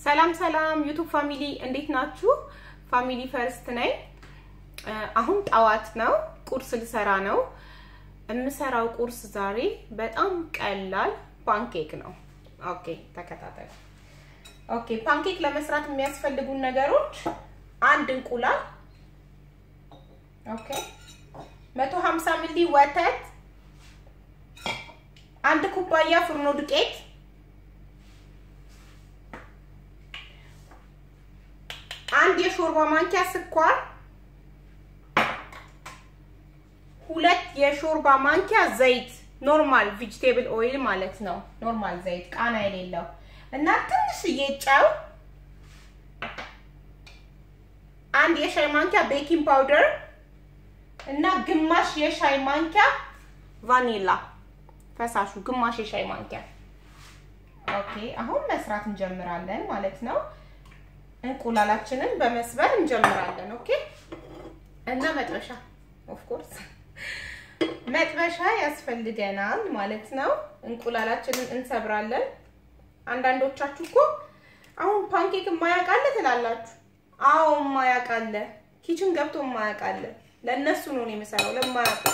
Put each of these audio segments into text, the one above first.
ሰላም ሰላም ዩቱብ ፋሚሊ እንዴት ናችሁ? ፋሚሊ ፈርስት ነኝ። አሁን ጠዋት ነው፣ ቁርስ ልሰራ ነው። የምሰራው ቁርስ ዛሬ በጣም ቀላል ፓንኬክ ነው። ኦኬ ተከታተሉ። ኦኬ ፓንኬክ ለመስራት የሚያስፈልጉን ነገሮች አንድ እንቁላል፣ ኦኬ 150 ሚሊ ወተት፣ አንድ ኩባያ ፍርኖ ዱቄት አንድ የሾርባ ማንኪያ ስኳር፣ ሁለት የሾርባ ማንኪያ ዘይት፣ ኖርማል ቬጂቴብል ኦይል ማለት ነው። ኖርማል ዘይት ቃና የሌለው እና ትንሽዬ ጨው፣ አንድ የሻይ ማንኪያ ቤኪንግ ፓውደር እና ግማሽ የሻይ ማንኪያ ቫኒላ ፈሳሹ፣ ግማሽ የሻይ ማንኪያ። ኦኬ አሁን መስራት እንጀምራለን ማለት ነው። እንቁላላችንን በመስበር እንጀምራለን። ኦኬ እና መጥበሻ ኦፍ ኮርስ መጥበሻ ያስፈልገናል ማለት ነው። እንቁላላችንን እንሰብራለን። አንዳንዶቻችሁ እኮ አሁን ፓንኬክ የማያውቃለ ትላላችሁ። አዎ የማያውቃለ ኪችን ገብቶ የማያውቃለ ለእነሱ ነው የምሰራው ለማያውቁ።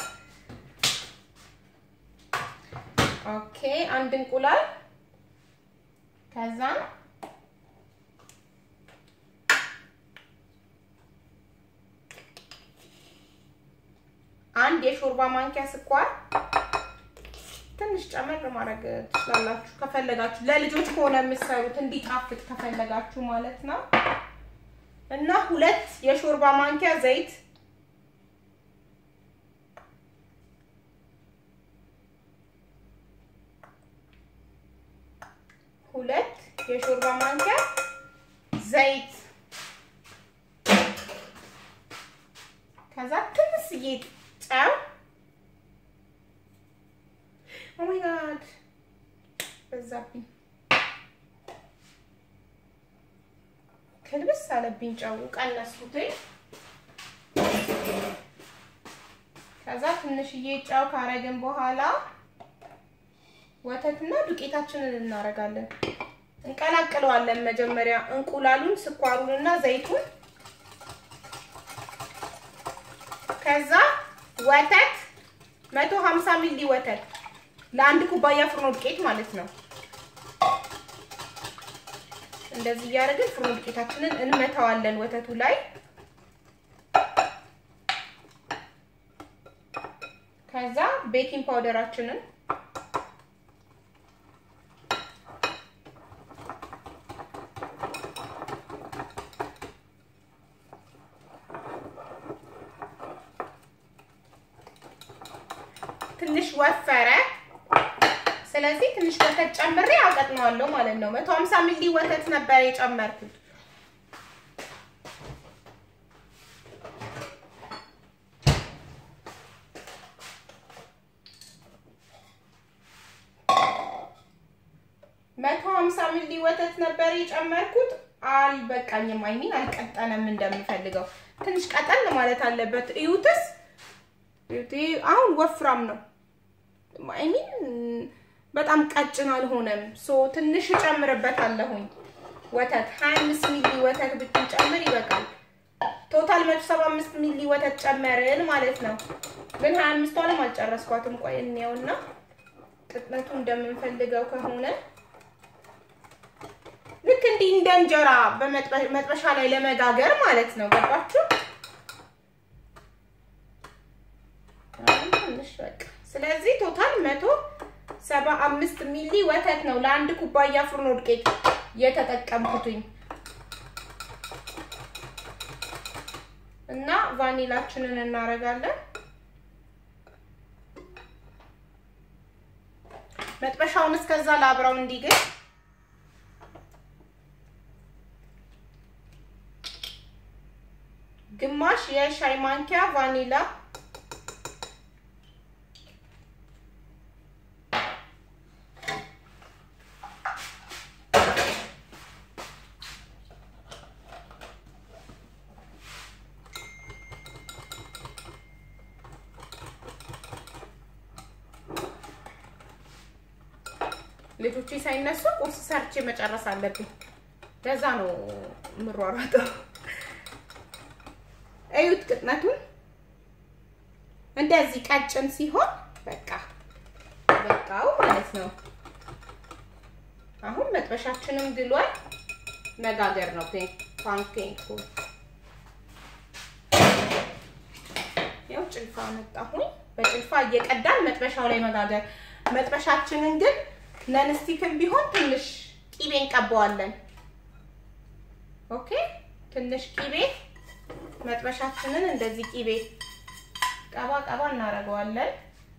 ኦኬ አንድ እንቁላል ከዛ አንድ የሾርባ ማንኪያ ስኳር ትንሽ ጨመር ማድረግ ትችላላችሁ ከፈለጋችሁ። ለልጆች ከሆነ የምትሰሩት እንዲጣፍጥ ከፈለጋችሁ ማለት ነው። እና ሁለት የሾርባ ማንኪያ ዘይት ሁለት የሾርባ ማንኪያ ዘይት ከዛ ትንሽዬ ጨው ኦ ማይ ጋድ በዛብኝ፣ ክልብስ አለብኝ። ጨው ቀነስኩት። ከዛ ትንሽዬ ጨው ካረግን በኋላ ወተትና ዱቄታችንን እናደርጋለን። እንቀላቅለዋለን። መጀመሪያ እንቁላሉን፣ ስኳሩንና ዘይቱን ከዛ ወተት 150 ሚሊ ወተት ለአንድ ኩባያ ፍርኖ ዱቄት ማለት ነው። እንደዚህ እያደረግን ፍርኖ ዱቄታችንን እንመታዋለን ወተቱ ላይ። ከዛ ቤኪንግ ፓውደራችንን ትንሽ ወፈረ። ስለዚህ ትንሽ ወተት ጨምሬ አቀጥነዋለሁ ማለት ነው። 150 ሚሊ ወተት ነበር የጨመርኩት። መቶ ሀምሳ ሚሊ ወተት ነበር የጨመርኩት። አልበቃኝም፣ አይሚን አልቀጠነም እንደምፈልገው። ትንሽ ቀጠን ማለት አለበት። እዩትስ አሁን ወፍራም ነው። አይሚን በጣም ቀጭን አልሆነም። ሶ ትንሽ እጨምርበታለሁኝ ወተት 25 ሚሊ ወተት ብትጨምር ይበቃል። ቶታል 175 ሚሊ ወተት ጨመርን ማለት ነው። ግን 25ቷንም አልጨረስኳትም። ቆይ እንየውና ቅጥነቱ እንደምንፈልገው ከሆነ ልክ እንዲህ እንደ እንጀራ በመጥበሻ ላይ ለመጋገር ማለት ነው። ገባችሁ? ትንሽ በቃ ስለዚህ ቶታል መቶ ሰባ አምስት ሚሊ ወተት ነው ለአንድ ኩባያ ፍርኖ ዱቄት የተጠቀምኩትኝ እና ቫኒላችንን እናደርጋለን። መጥበሻውን እስከዛ ላብራው እንዲግል ግማሽ የሻይ ማንኪያ ቫኒላ ልጆቼ ሳይነሱ ቁርስ ሰርቼ መጨረስ አለብኝ። ለዛ ነው የምሯሯጠው። እዩት ቅጥነቱን እንደዚህ ቀጭን ሲሆን በቃ በቃው ማለት ነው። አሁን መጥበሻችንም ግሏል። መጋገር ነው ፓንኬኩ። ያው ጭልፋ መጣሁኝ። በጭልፋ እየቀዳን መጥበሻው ላይ መጋገር። መጥበሻችንን ግን ነንስቲክም ቢሆን ትንሽ ቂቤ እንቀባዋለን። ኦኬ፣ ትንሽ ቂቤ መጥበሻችንን እንደዚህ ቂቤ ቀባ ቀባ እናደርገዋለን።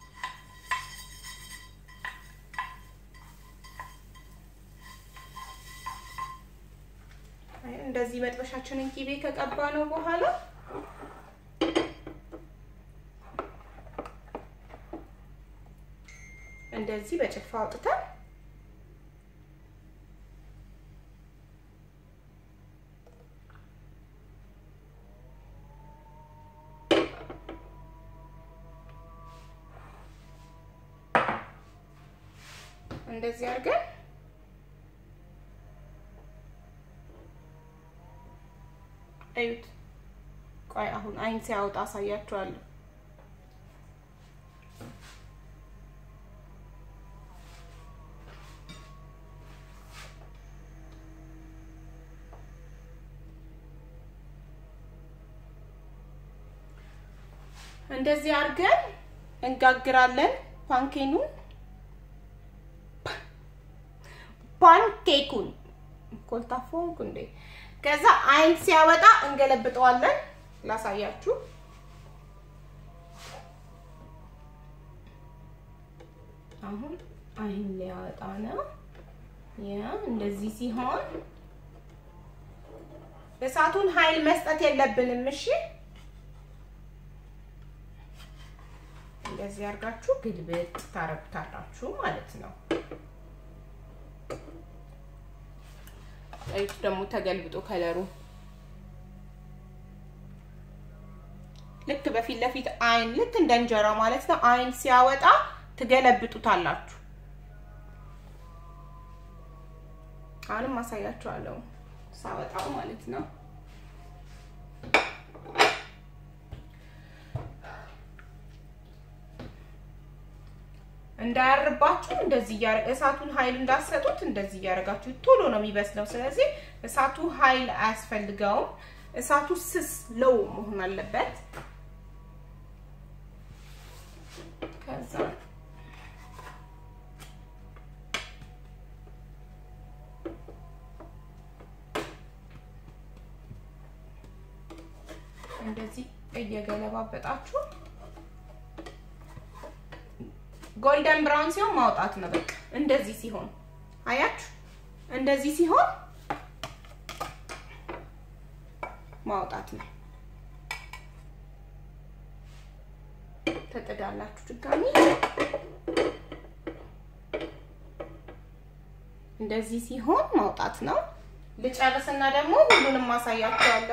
እንደዚህ መጥበሻችንን ቂቤ ከቀባ ነው በኋላ እንደዚህ በጭልፋ አውጥተን እንደዚህ አድርገን እዩት። ቆይ አሁን አይን ሲያወጣ አሳያችኋለሁ። እንደዚህ አድርገን እንጋግራለን ፓንኬኑን ፓንኬኩን ኮልታፎንኩ እንዴ። ከዛ አይን ሲያወጣ እንገለብጠዋለን። ላሳያችሁ። አሁን አይን ሊያወጣ ነው። ያ እንደዚህ ሲሆን እሳቱን ኃይል መስጠት የለብንም። እሺ እንደዚህ አድርጋችሁ ግልብጥ ታረጉታላችሁ ማለት ነው። እዩት ደግሞ ተገልብጦ ከለሩ ልክ በፊት ለፊት አይን ልክ እንደ እንጀራ ማለት ነው። አይን ሲያወጣ ትገለብጡታላችሁ። አሁንም አሳያችኋለሁ ሳወጣው ማለት ነው። እንዳያርባችሁ እንደዚህ እያረ እሳቱን ኃይል እንዳሰጡት እንደዚህ እያደረጋችሁ ቶሎ ነው የሚበስለው። ስለዚህ እሳቱ ኃይል አያስፈልገውም። እሳቱ ስስ ለው መሆን አለበት። ከዛ እንደዚህ እየገለባበጣችሁ ጎልደን ብራውን ሲሆን ማውጣት ነው። በቃ እንደዚህ ሲሆን አያችሁ፣ እንደዚህ ሲሆን ማውጣት ነው። ተጥዳላችሁ ድጋሚ እንደዚህ ሲሆን ማውጣት ነው። ልጨርስና ደግሞ ሁሉንም ማሳያችኋለሁ።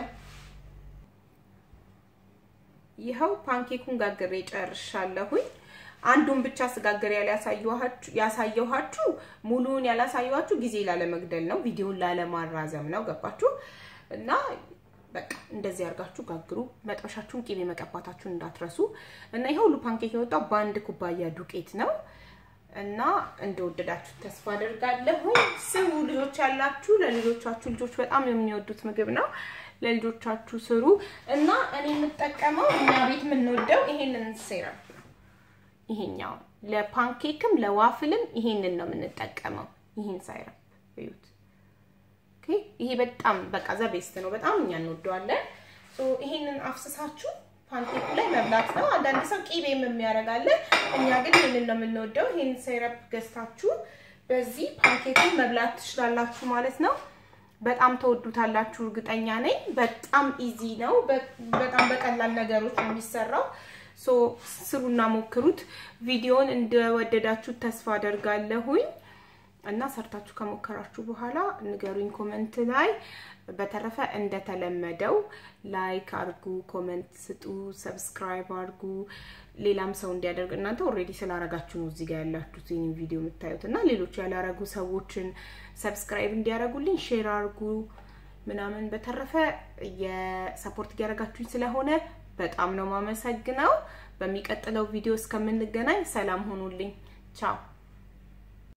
ይኸው ፓንኬኩን ጋግሬ ጨርሻለሁኝ። አንዱን ብቻ ስጋግር ያሳየኋችሁ ሙሉውን ያላሳየኋችሁ ጊዜ ላለመግደል ነው፣ ቪዲዮን ላለማራዘም ነው። ገባችሁ? እና በቃ እንደዚህ አድርጋችሁ ጋግሩ። መጥበሻችሁን ቂቤ መቀባታችሁን እንዳትረሱ። እና ይሄ ሁሉ ፓንኬክ የወጣው በአንድ ኩባያ ዱቄት ነው እና እንደወደዳችሁ ተስፋ አደርጋለሁ። ስሩ ልጆች ያላችሁ ለልጆቻችሁ ልጆች በጣም የሚወዱት ምግብ ነው። ለልጆቻችሁ ስሩ እና እኔ የምጠቀመው እኛ ቤት የምንወደው ይሄንን ሴረም ይሄኛው ለፓንኬክም ለዋፍልም ይሄንን ነው የምንጠቀመው። ይሄን ሳይረፕ እዩት። ኦኬ ይሄ በጣም በቃ ዘቤስት ነው። በጣም እኛ እንወደዋለን። ሶ ይሄንን አፍስሳችሁ ፓንኬኩ ላይ መብላት ነው። አንዳንድ ሰው ቂቤም የሚያደርጋለ። እኛ ግን ይሄንን ነው የምንወደው። ይሄን ሳይረፕ ገዝታችሁ በዚህ ፓንኬኩን መብላት ትችላላችሁ ማለት ነው። በጣም ተወዱታላችሁ እርግጠኛ ነኝ። በጣም ኢዚ ነው። በጣም በቀላል ነገሮች ነው የሚሰራው። ሶ ስሩና ሞክሩት። ቪዲዮን እንደወደዳችሁ ተስፋ አደርጋለሁኝ። እና ሰርታችሁ ከሞከራችሁ በኋላ ንገሩኝ ኮመንት ላይ። በተረፈ እንደተለመደው ላይክ አርጉ፣ ኮመንት ስጡ፣ ሰብስክራይብ አርጉ። ሌላም ሰው እንዲያደርግ እናንተ ኦልሬዲ ስላረጋችሁ ነው እዚህ ጋር ያላችሁት ይህን ቪዲዮ የምታዩት እና ሌሎች ያላረጉ ሰዎችን ሰብስክራይብ እንዲያደርጉልኝ ሼር አርጉ ምናምን። በተረፈ የሰፖርት እያደረጋችሁኝ ስለሆነ በጣም ነው ማመሰግነው። በሚቀጥለው ቪዲዮ እስከምንገናኝ ሰላም ሆኑልኝ። ቻው